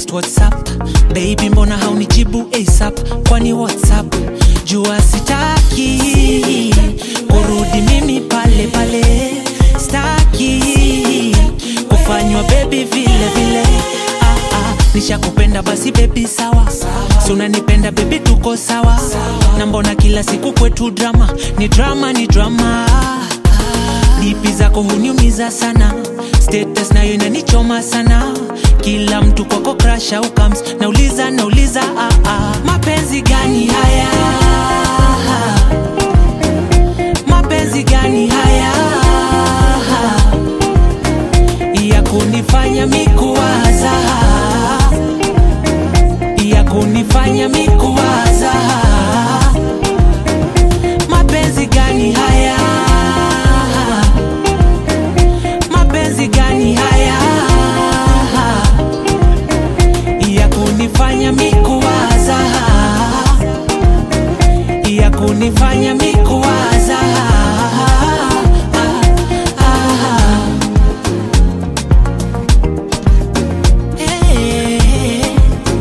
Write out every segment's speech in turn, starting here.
text whatsapp baby mbona haunijibu asap kwani whatsapp jua sitaki kurudi mimi pale pale staki kufanywa bebi vile vile ah, ah, nishakupenda basi bebi sawa si unanipenda bebi tuko sawa na mbona kila siku kwetu drama ni drama ni drama dipi zako huniumiza sana status nayo inanichoma sana kila mtu kwako crash au comes nauliza nauliza ah, ah. mapenzi gani haya mapenzi gani haya ya kunifanya mikuwaza ya kunifanya mikuwaza mapenzi gani haya mapenzi gani haya ya kunifanya mikuwaza ya kunifanya mikuwaza Eh.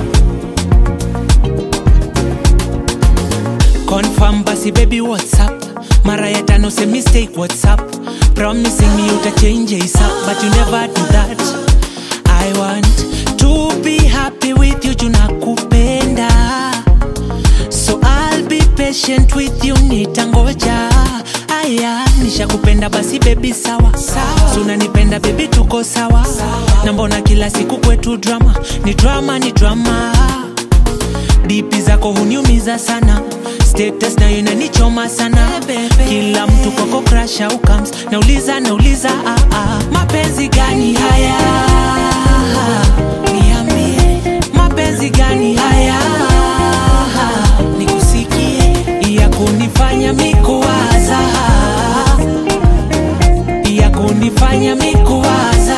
confirm basi baby whatsapp mara ya tano say mistake whatsapp promising me uta change ASAP but you never do that i want to be happy with you junakupenda so i'll be patient with you nitangoja aya nishakupenda basi bebi sawa so unanipenda bebi tuko sawa na mbona kila siku kwetu drama ni drama ni drama dipi zako huniumiza sana status nayo inanichoma sana kila mtu kwako crash au comes nauliza nauliza ah, ah. mapenzi gani haya niambie mapenzi gani haya nikusikie ya kunifanya mikuwaza ya kunifanya mikuwaza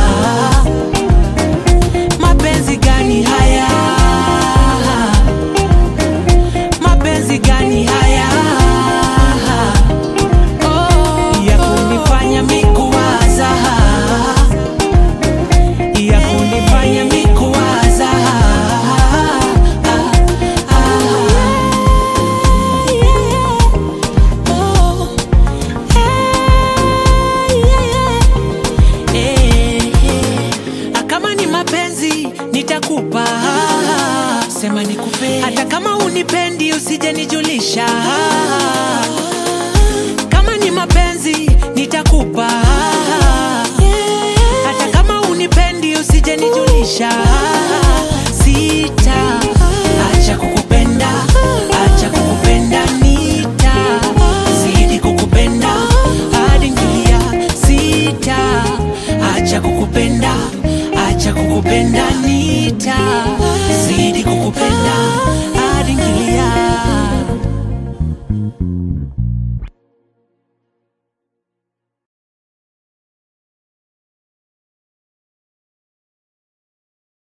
mapenzi gani haya mapenzi gani haya ya kunifanya mikuwaza ya kunifanya mikuwaza kama ni mapenzi nitakupa sema nikupe hata kama unipendi usije nijulisha kama ni mapenzi nitakupa hata kama unipendi usije nijulisha